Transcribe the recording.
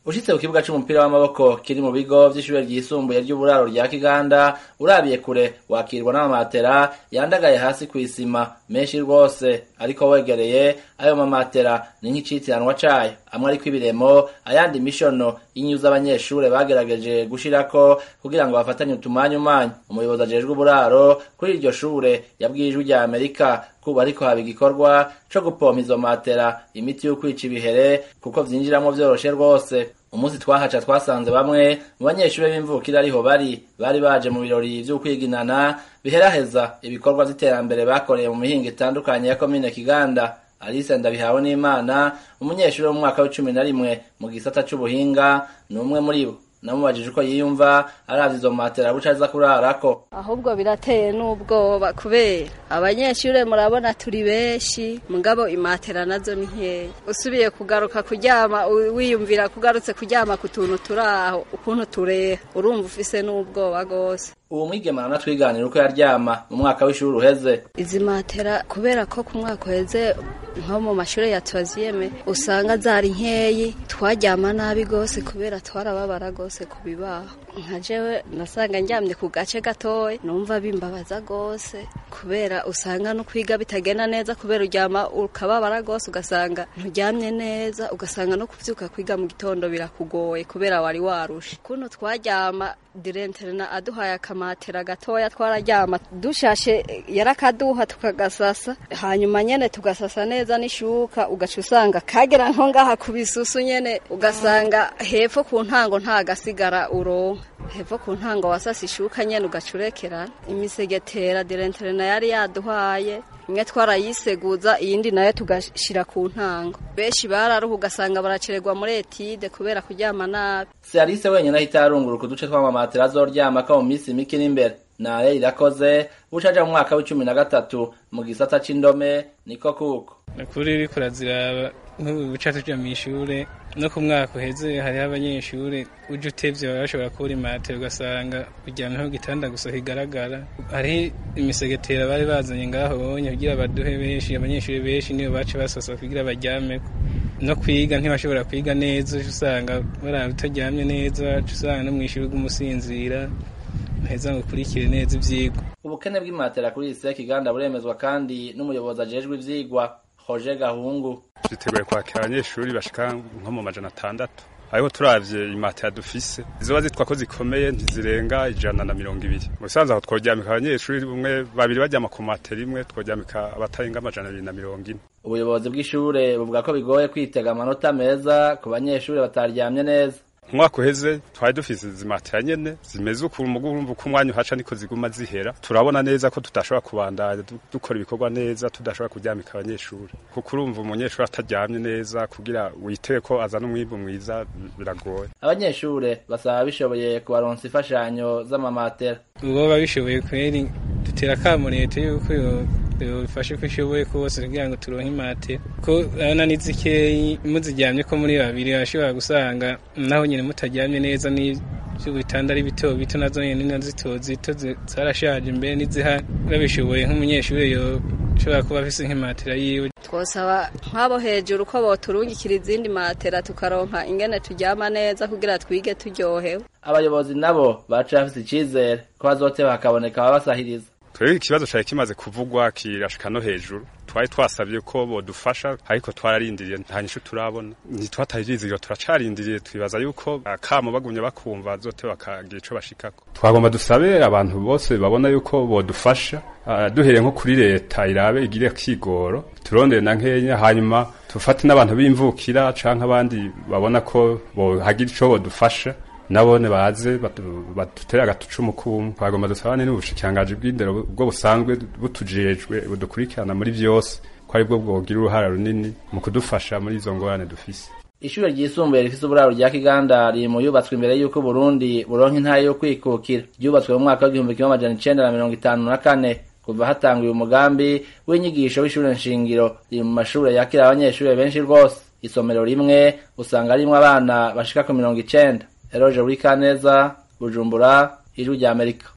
ushitse ku kibuga c'umupira w'amaboko kiri mu bigo vy'ishure ryisumbuye ry'uburaro rya kiganda urabiye kure wakirwa n'amamatera yandagaye hasi kw'isima menshi rwose ariko wegereye ayo mamatera ni nk'icitiranwa cayo amwe ariko ibiremo ayandi mishono y'inyuza abanyeshure bagerageje gushirako kugira ngo bafatanye utumanyumanyu umuyobozi ajejwe uburaro kuri iryo shure yabwiye ijwi rya amerika kuba ariko haba igikorwa co gupompa izo matera imiti yo kwica ibihere kuko vyinjiramwo vyoroshe rwose umunsi twahaca twasanze bamwe mu banyeshure b'imvukira ariho bari bari baje mu birori vy'ukwiginana biheraheza ibikorwa vy'iterambere bakoreye mu mihingo itandukanye ya komine kiganda alice ndabihawe n'imana umunyeshure wo mu mwaka w'icumi na rimwe mu gisata c'ubuhinga ni umwe muri bo namubajije uko yiyumva aravye izo matera buca aza kurarako ahubwo birateye n'ubwoba kubera abanyeshure murabona turi benshi mugabo imatera nazo ni nkeya usubiye kugaruka kuryama wiyumvira kugarutse kuryama ku tuntu turaho ukuntu tureha urumva ufise n'ubwoba gose uwo mwigeme aranatwiganira uko yaryama mu mwaka w'ishuri uheze izi matera kubera ko ku mwaka uheze nko mu mashure ya twaziyeme usanga zari nkeyi twaryama nabi gose kubera twarababara gose ku bibaho nka jewe nasanga ndyamye ku gace gatoya numva bimbabaza gose kubera usanga no kwiga bitagenda neza kubera uryama ukababara gose ugasanga nturyamye neza ugasanga no kuvyuka kwiga mu gitondo birakugoye kubera wari warushe kuno twaryama direnterena aduhaye akamatera gatoya twararyama dushashe yarakaduha tukagasasa hanyuma nyene tugasasa neza n'ishuka ugaca usanga kagera nko ngaha ku bisusu nyene ugasanga hepfo ku ntango nta gasigara uronka hepfo ku ntango wasasa ishuka nyene ugaca urekerana imisegetera direnterena yari yaduhaye imwe twarayiseguza iyindi nayo tugashira ku ntango benshi bararuha ugasanga baracererwa muri etide kubera kuryama nabi si alice wenyine ahita yarunguruka uduce tw'amamatera azoryamako mu minsi mike iri imbere naye irakoze buca aja mu mwaka w'icumi na gatatu mu gisata c'indome niko kuko ukuri uriko uraziraba nk'ubu buca tuja mw'ishure no ku mwaka uheze hariho abanyeshure uje utevye baba bashobora kubura imatera ugasanga uryamyeho igitanda gusa kigaragara hariho imisegetera bari bazanye ngaho bonye kugira baduhe benshi abanyeshure benshi nibo baca basasa kugira baryameko no kwiga ntibashobora kwiga neza usanga baraba utaryamye neza usanga no mw'ishure ugumusinzira heza ngo ukurikire neza ivyigwa ubukene bw'imatera kuri isi kiganda buremezwa kandi n'umuyobozi ajejwe ivyigwa Roger Gahungu twiteguye kwakira abanyeshuri bashika nko mu majana atandatu ariko turavye imatera dufise zizoba zitwa ko zikomeye ntizirenga ijana na mirongo ibiri mu bisanzwe aho tworyamika abanyeshuri umwe babiri baryama ku matera imwe tworyamika abatarenga amajana abiri na mirongo ine ubuyobozi bw'ishure buvuga ko bigoye kwitega amanota meza ku banyeshuri bataryamye neza umwaka uheze twari dufise zimatera nyene zimeze ukuntu mugu urumva uko umwanya uhaca niko ziguma zihera turabona neza ko tudashobora kubandanya dukora ibikorwa neza tudashobora kuryamika abanyeshuri kuko urumva umunyeshuri ataryamye neza kugira witeye ko azana umwimbu mwiza biragoye abanyeshure basaba bishoboye kubaronsa imfashanyo z'amamatera uwoba bishoboye kweri dutera akamo leta yuko bifashe ko ishoboye kose kugira ngo turonke imatera ko urabona ni zikeyi muziryamye ko muri babiri bashobora gusanga naho nyine mutaryamye neza n'ibitanda ari bito bito nazo nyine na zito zito zarashaje imbere n'izihari babishoboye nk'umunyeshuri yoshobora kuba afise nk'imatera yiwe twosaba nk'abo hejuru ko boturungikira izindi matera tukaronka ingene turyama neza kugira twige turyohewe abayobozi nabo baca bafise icizere ko bazoteba hakaboneka ababasahiriza twebwe ikibazo cari kimaze kuvugwa kirashika no hejuru twari twasabye ko bodufasha ariko twararindiriye nta nyishu turabona ntitwatarizirwa turacarindiriye twibaza yuko akamo bagumye bakumva zote bakagira ico bashikako twagomba dusabe abantu bose babona yuko bodufasha uh, duhereye nko kuri leta irabe igire kigoro turondere na nkenya hanyuma tufate n'abantu b'imvukira canke abandi babona ko bohagira ico bodufasha nabone baze badutere agatucumu kumwe twagomba dusabane n'ubushikirangaji bw'indero bwo busanzwe butujejwe budukurikirana muri vyose ko ari bwo bwogira uruhara runini mu kudufasha muri izo ngorane dufise ishure ryisumbuye rifise uburaro rya kiganda riri mu yubatswe imbere y'uko burundi buronka intara yo kwikukira ryubatswe mu mwaka w'igihumbi kimwe amajana icenda na mirongo itanu na kane kuva hatanguye umugambi w'inyigisho w'ishure nshingiro riri mu mashure yakira abanyeshure benshi rwose isomero rimwe usanga rimwo abana bashika ku mirongo icenda Eroje Wikaneza Bujumbura Ijwi rya Amerika